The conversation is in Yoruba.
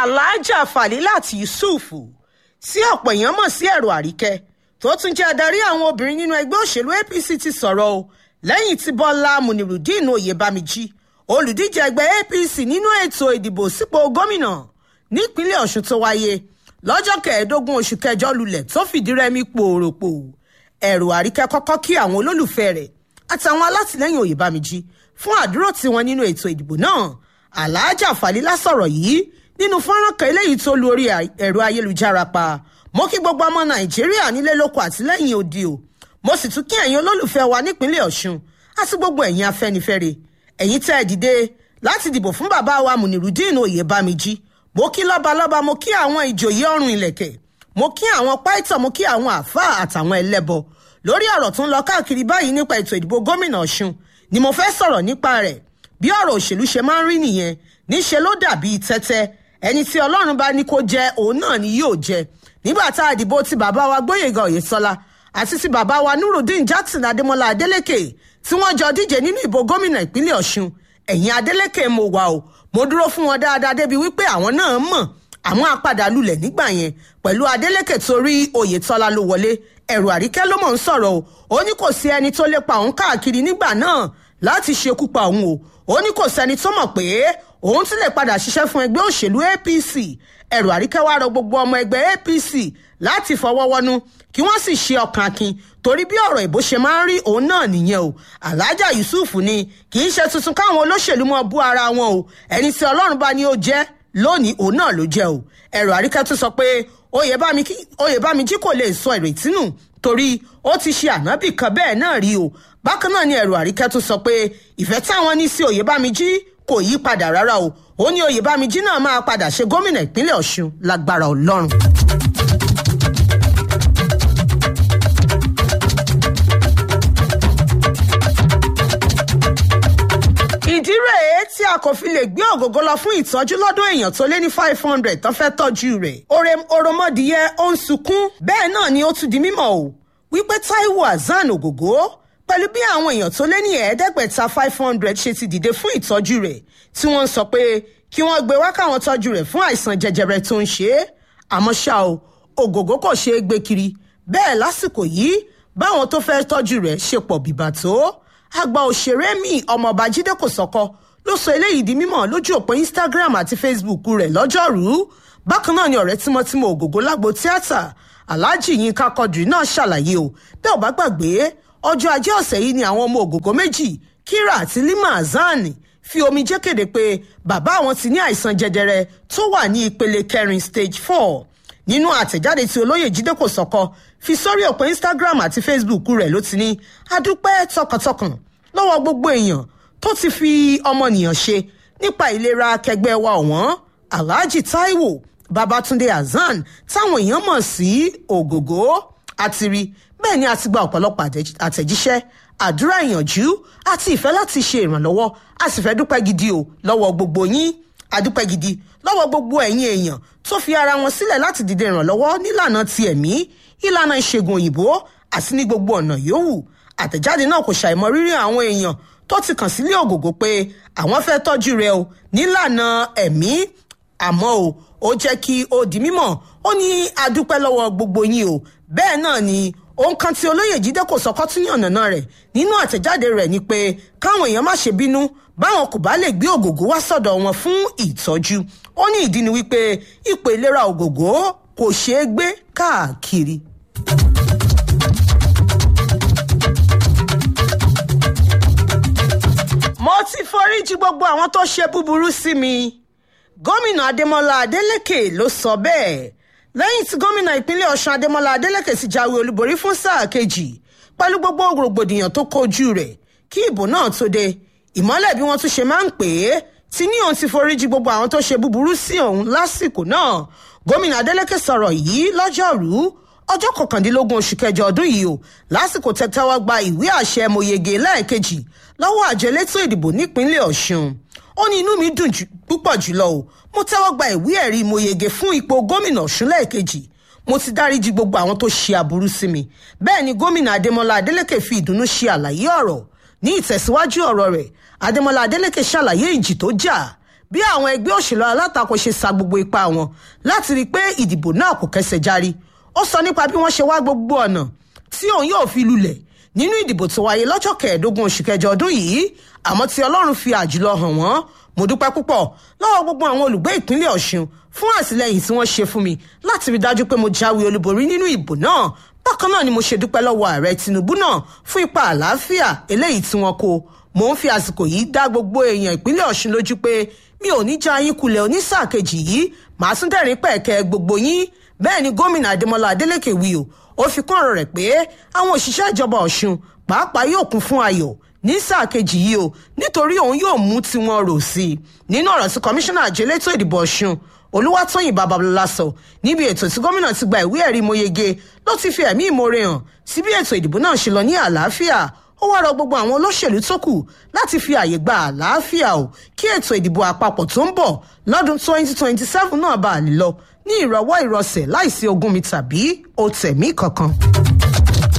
aláàjà falilat yusuf tí ọ̀pọ̀ èèyàn mọ̀ sí ẹ̀rọ àríkẹ́ tó tún jẹ́ adarí àwọn obìnrin nínú ẹgbẹ́ òṣèlú apc ti sọ̀rọ̀ o lẹ́yìn tí bọ́lá munirudeen oyèbámijí olùdíje ẹgbẹ́ apc nínú ètò ìdìbò sípò gómìnà nípínlẹ̀ ọ̀ṣun tó wáyé lọ́jọ́ kẹẹ̀ẹ́dógún oṣù kẹjọ lulẹ̀ tó fìdí rẹmi pòròpò ẹ̀rọ àríkẹ́ kọ́kọ́ kí àwọn olólùfẹ́ rẹ̀ àtàwọn alátìlẹ́yìn oyèbámijí fún àdúró tiwọn nínú ètò ìdìbò náà aláàjà falila sọ̀rọ̀ yìí nínú fọ́nrán kan eléyìí tó lu orí ẹ̀rọ ayélujára pa mo kí gbogbo ọmọ nàìjíríà nílé lóko àtìlẹ́yìn òdì o mo sì tún kí ẹ̀yin olólùfẹ́ wa nípínlẹ̀ ọ̀ṣun àti gbogbo ẹ̀yin afẹ́nifẹ́re ẹ̀yin tẹ́ ẹ dìde láti dìbò fún bàbá wa munirudeen oyèbámijí mo kí lọ́balọ́ba mo kí àwọn ìjòyè ọrùn ìlẹ̀kẹ̀ mo kí àwọn pàìtàn mo kí àwọn àáfàá àtàwọn ẹlẹ́bọ lórí ọ̀rọ̀ tó ń lọ káàkiri báyìí nípa ètò ìdìbò gómìnà ọ̀ṣun ni mo fẹ́ sọ̀rọ̀ nípa rẹ̀ bí ọ̀rọ̀ òṣèlú ṣe máa ń rí nìyẹn níṣe ló dàbí tẹ́tẹ́ ẹni tí ọlọ́run bá ní kó jẹ òun náà ni yóò jẹ nígbà tá a dìbò ti bàbá wa gbóyèga oyèsọlá àti ti bàbá wa nurudeen jackson adémọlá adélèké tí wọ́n jọ díje nínú ìbò gómìnà ìpínlẹ̀ ọ̀ṣun ẹ̀yìn adélèké mo wà o mo dúró fún wọn dáadáa débi wípé àwọn náà mọ̀ àwọn apàdà lulẹ̀ nígbà yẹn pẹ̀lú adélèké torí oyètọ́lá ló wọlé ẹ̀rù àríkẹ́ ló mọ̀ ń sọ̀rọ̀ o ó ní kò sí ẹni tó lè pa òun káàkiri nígbà náà láti ṣekú pa òun o ó ní kò sẹ́ni tó mọ̀ pé òun ti lè padà ṣiṣẹ́ fún ẹgbẹ́ òṣèlú apc ẹ̀rù àríkẹ́ wá rọ gbogbo ọmọ ẹgbẹ́ apc láti fọwọ́ wọnú kí wọ́n sì ṣe ọkàn akin torí bí ọ̀rọ̀ ìbò ṣe máa ń rí òun náà nìyẹn o alhaja yusuf ni kì í ṣe tuntun káwọn olóṣèlú mọ bú ara wọn o ẹni tí ọlọ́run bá ní ó jẹ́ lónìí òun náà ló jẹ́ o ẹ̀rù àríkẹ́ tún sọ pé oyèbámijí kò lè sọ ìrètí nù torí ó ti ṣe ànábì kan bẹ́ẹ̀ náà rí o bákan náà ni ẹ̀rù àríkẹ́ tún sọ pé ìfẹ́ táwọn ní sí oyèbámijí kò yí padà rárá o ó ní oyèbámijí náà máa padà ṣe gómìnà ìpínlẹ̀ ọ̀ṣun lágbára ọlọ́run. ìdí rèé tí a kò fi lè gbé ògógó lọ fún ìtọ́jú lọ́dọ̀ èèyàn tó lé ní five hundred tó fẹ́ tọ́jú rẹ̀. òròmọdìyẹ ó ń sunkún bẹ́ẹ̀ náà ni ó tún di mímọ̀ o wípé taiwo hasan ògògó pẹ̀lú bí àwọn èèyàn tó lé ní ẹ̀ẹ́dẹ́gbẹ̀ta five hundred ṣe ti dìde fún ìtọ́jú rẹ̀ tí wọ́n ń sọ pé kí wọ́n gbé wá káwọn tọ́jú rẹ̀ fún àìsàn jẹjẹrẹ tó ń ṣe é àmọ́ ṣá o ògògó kò ṣeé gbé kiri bẹ́ẹ̀ lásìkò yìí báwọn tó fẹ́ tọ́jú rẹ̀ ṣe pọ̀ bìbà tó àgbà òṣèré mi ọmọọba jíde kòsọ́kọ́ ló sọ eléyìí di mímọ̀ lójú òpó instagram àti facebook rẹ̀ lọ́jọ́rùú bákan náà ni ọ̀rẹ́ tímọ́tímọ́ ògògó lágbo tíátà alhaji yinka quadri náà ṣàlàyé o bẹ́ẹ̀ ò bá gbàgbé ọjọ́ ajé ọ̀sẹ̀ yìí ni àwọn ọmọ ògògó méjì kira àti lima hasan fi omijé kéde pé bàbá àwọn ti ní àìsàn jẹjẹrẹ tó wà ní ìpele kẹrin stage four nínú àtẹ̀jáde tí olóyè jíde kòsọ́kọ́ fi sórí òpó instagram àti facebook rẹ̀ ló ti ní adúpẹ́ tọkàntọkàn lọ́wọ́ gbogbo èèyàn tó ti fi ọmọnìyàn ṣe nípa ìlera akẹgbẹ́ wa ọ̀wọ́n alhaji taiwo babatunde hasan táwọn èèyàn mọ̀ sí ògògó àti rí bẹ́ẹ̀ ni a ti gba ọ̀pọ̀lọpọ̀ àtẹ̀jíṣẹ́ àdúrà ìyànjú àti ìfẹ́ láti ṣe ìrànlọ́wọ́ a sì fẹ́ dúpẹ́ gidi o lọ́wọ́ gbogbo yín adúpẹ́ gidi lọ́wọ́ gbogbo ẹ̀yin èèyàn tó fi ara wọn sílẹ̀ láti dìde ìrànlọ́wọ́ nílànà ti ẹ̀mí ìlànà ìṣègùn òyìnbó àti ní gbogbo ọ̀nà yòówù àtẹ̀jáde náà kò ṣàìmọ̀ rírì àwọn èèyàn tó ti kàn sílé ògògó pé àwọn fẹ́ tọ́jú rẹ̀ o nílànà ẹ̀mí àmọ́ o ó jẹ́ kí ó di mímọ̀ ó ní adúpẹ́ lọ́wọ́ gbogbo yín o bẹ́ẹ̀ náà ni ohun kan tí olóyè jíde kò sọkọ́ tún yànnà náà rẹ̀ nínú àtẹ̀jáde rẹ̀ ni pé káwọn èèyàn má ṣe bínú báwọn kò bá lè gbé ògògó wá sọ̀dọ̀ wọn fún ìtọ́jú ó ní ìdí ni wípé ipò ìlera ògògó kò ṣeé gbé káàkiri. mo ti foríjì gbogbo àwọn tó ṣe búburú sí mi gómìnà adémọlá adélèké ló sọ bẹ́ẹ̀ lẹ́yìn tí gómìnà ìpínlẹ̀ ọ̀ṣun adémọlá adélèké sì jáwé olúborí fún sáà kejì pẹ̀lú gbogbo rògbòdìyàn tó kojú rẹ̀ kí ìbò náà tó dé ìmọ́lẹ̀ bí wọ́n tún ṣe máa ń pè é ti ní òun ti foríjì gbogbo àwọn tó ṣe búburú sí òun lásìkò náà gómìnà adélèké sọ̀rọ̀ yìí lọ́jọ́rùú ọjọ́ kọkàndínlógún oṣù kẹjọ ọdún yìí o lásìkò tẹ́tẹ́wọ́ gba ìwé àṣẹ mòyege lẹ́ẹ̀kejì lọ́wọ́ àjọ elétò ìdìbò nípínlẹ̀ ọ̀ṣun ó ní inú mi dùn púpọ̀ jùlọ o mo tẹ́wọ́ gba ìwé ẹ̀rí mòyege fún ipò gómìnà ọ̀ṣun lẹ́ẹ̀kejì mo ti dáríji gbogbo àwọn tó ṣe aburú sí mi bẹ́ẹ̀ ni gómìnà adémọlá adélèké fi ìdùnnú ṣe àlàyé ọ̀rọ̀ ní ìtẹ̀síwájú ọ̀rọ̀ rẹ̀ adémọlá adélèké ṣàlàyé ìjì tó jà bí àwọn ẹgbẹ́ òṣèlú alátakò ṣe sa gbogbo ipá wọn láti rí i pé ìdìbò náà kò kẹsẹ̀ járí ó sọ nípa bí wọ́n ṣe wá gbogbo ọ̀nà tí òun yóò fi lulẹ̀ nínú ìdìbò tó wáyé lọ́jọ́ kẹẹ̀ẹ́dógún oṣù kẹjọ ọdún yìí àmọ́ tí ọlọ́run fi àjùlọ hàn wọ́n mo dúpẹ́ púpọ̀ lọ́wọ́ gbogbo àwọn olùgbé ìpínlẹ̀ ọ̀ṣun fún àtìlẹyìn tí wọ́n ṣe fún mi láti rí dájú pé mo jáwé olúborí nínú ìbò náà bákan náà ni mo ṣe dúpẹ́ lọ́wọ́ ààrẹ tinubu náà fún ipa àlàáfíà eléyìí tí wọ́n kó mò ń fi àsìkò yìí dá gbogbo èèyàn ìpínlẹ̀ ọ̀ṣun lójú pé mi ò ní já yín kulẹ̀ onísáà kejì yìí màá tún dẹ̀rín pẹ̀kẹ́ gbogbo yín bẹ́ẹ̀ ni gómìnà adémọlá adélèké wí o ó fi kún ọ̀rọ̀ rẹ̀ pé àwọn òṣìṣẹ́ ìjọba ọ̀ṣun pàápàá yóò kún fún ayọ̀ ní sáà kejì yìí o nítorí òun yóò mú tiwọn rò sí i nínú ọ̀rọ̀ tí kọmíṣánná àjọ elétò ìdìbò ọ̀ṣun olúwatóyìn babalọlá sọ níbi ètò tí gómìnà ti gba ìwé ẹ̀rí mọ́yege ló ti fi ẹ̀mí ìmoore hàn sí bí ètò ìdìbò náà ṣe lọ ní àlàáfíà ó wá rọ gbogbo àwọn olóṣèlú tó kù láti fi àyè gba àlàáfíà o kí ètò ìdìbò àpapọ̀ tó ń bọ̀ lọ́dún 2027 náà bá a lè lọ ní ìrọ̀wọ́ ìrọsẹ̀ láìsí ogun mi tàbí òtẹ̀mí kankan.